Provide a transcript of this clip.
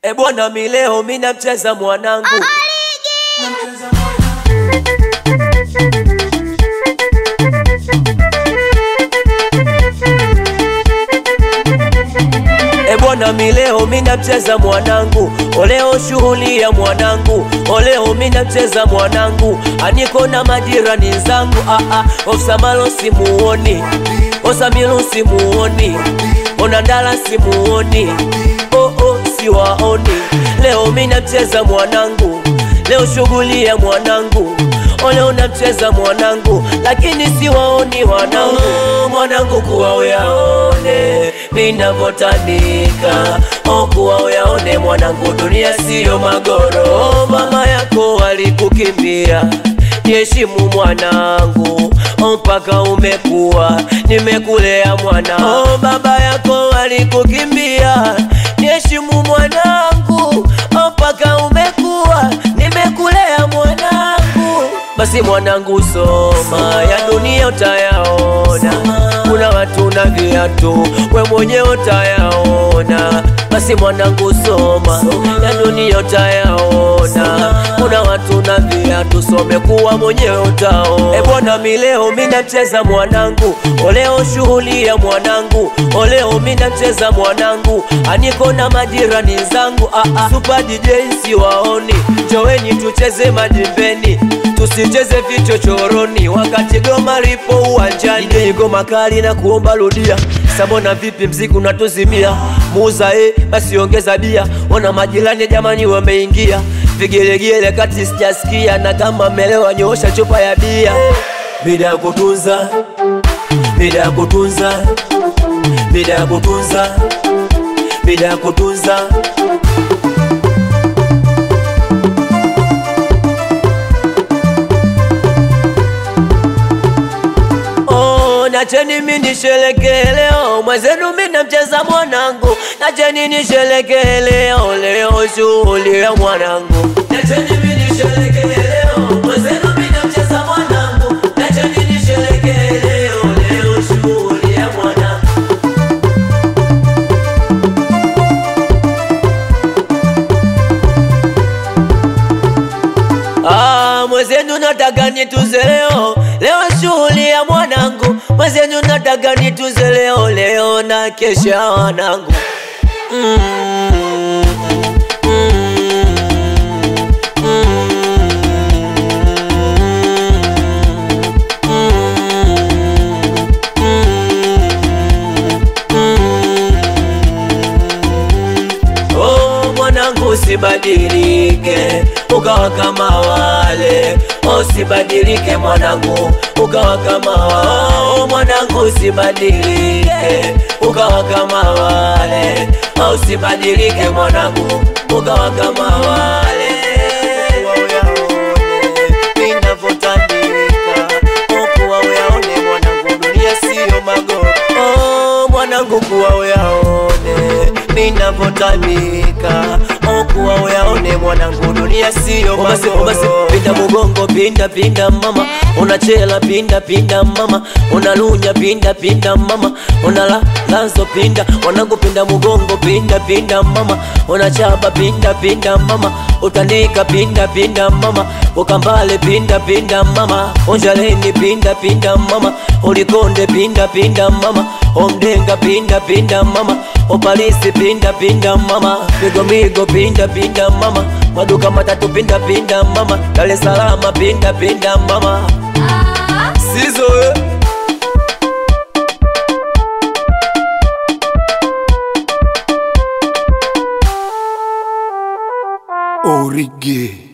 E bwana, mi leo mi namcheza mwanangu E bwana, mi leo mi namcheza mwanangu, oleo shughuli ya mwanangu, oleo mi namcheza mwanangu, aniko na majirani zangu, ah ah, Osamalo simuoni, Osamilo simuoni, Onandala simuoni, oh oh, siwaoni. Leo mi namcheza mwanangu, leo shughuli ya mwanangu Oleo namcheza mwanangu, lakini siwaoni wanangu, mwanangu kuwa uyaone minavyotanika, oh kuwa uyaone mwanangu, dunia siyo magoro. Oh, mama yako alikukimbia, niheshimu mwanangu, oh mpaka umekuwa, nimekulea mwana. Oh baba yako alikukimbia, niheshimu mwanangu, oh mpaka umekuwa, nimekulea mwanangu. Basi mwanangu soma, ya dunia utayaona, kuna watu na viatu, we mwenyewe utayaona. Basi mwanangu soma, ya dunia utayaona, kuna watu na viatu, some kuwa mwenyewe utaona. E bwana, mi leo mi namcheza mwanangu, oleo shughuli ya mwanangu, oleo mi namcheza mwanangu, aniko na majirani zangu, ah ah, Super DJ siwaoni, njoweni tucheze madimbeni tusicheze vichochoroni wakati goma lipo uwanjani. Ije goma kali na kuomba rudia, sabona vipi mziki unatuzimia? Muuza eh, basi ongeza bia. Ona majirani jamani wameingia, vigelegele kati sijasikia, na kama melewa nyoosha chupa ya bia. Mida ya kutunza, mida ya kutunza, mida ya kutunza, mida ya kutunza Oh, nacheni mi nisherekee leo, mwenzenu mi namcheza mwanangu, nacheni nisherekee leo, leo shughuli ya mwanangu. Nacheni mi nisherekee leo, mwenzenu mi namcheza mwanangu, nacheni nisherekee leo, leo shughuli ya mwanangu. Ah, mwenzenu nataka nituze leo, leo shughuli ya mwanangu. Mwenzenu nataka nituze leo, leo na kesha wanangu. Mm, mm, Oh, mwanangu usibadilike ukawa kama wale, oh, usibadilike mwanangu ukawa kama wale, oh, mwanangu usibadilike ukawa kama wale, oh, usibadilike mwanangu ukawa kama wale. Ninavyotandika, oh, kuwa uyaone mwanangu, dunia siyo magoro. Oh, mwanangu kuwa uyaone ninavyotamika okuwa uyaone mwanangu, dunia siyo basi, basi pinda mugongo, pinda pinda mama, unachela pinda pinda mama, unalunya pinda pinda mama, unala lanzo pinda mwanangu, pinda mugongo, pinda pinda mama, unachaba pinda pinda mama, utandika pinda pinda mama, ukambale pinda pinda mama, onjaleni pinda pinda mama, ulikonde pinda pinda mama, omdenga pinda pinda mama, opalisi pinda pinda mama, migo migo pinda pinda mama, maduka matatu pinda pinda mama, Dar es Salaam pinda pinda mama, sizo eh. Origi.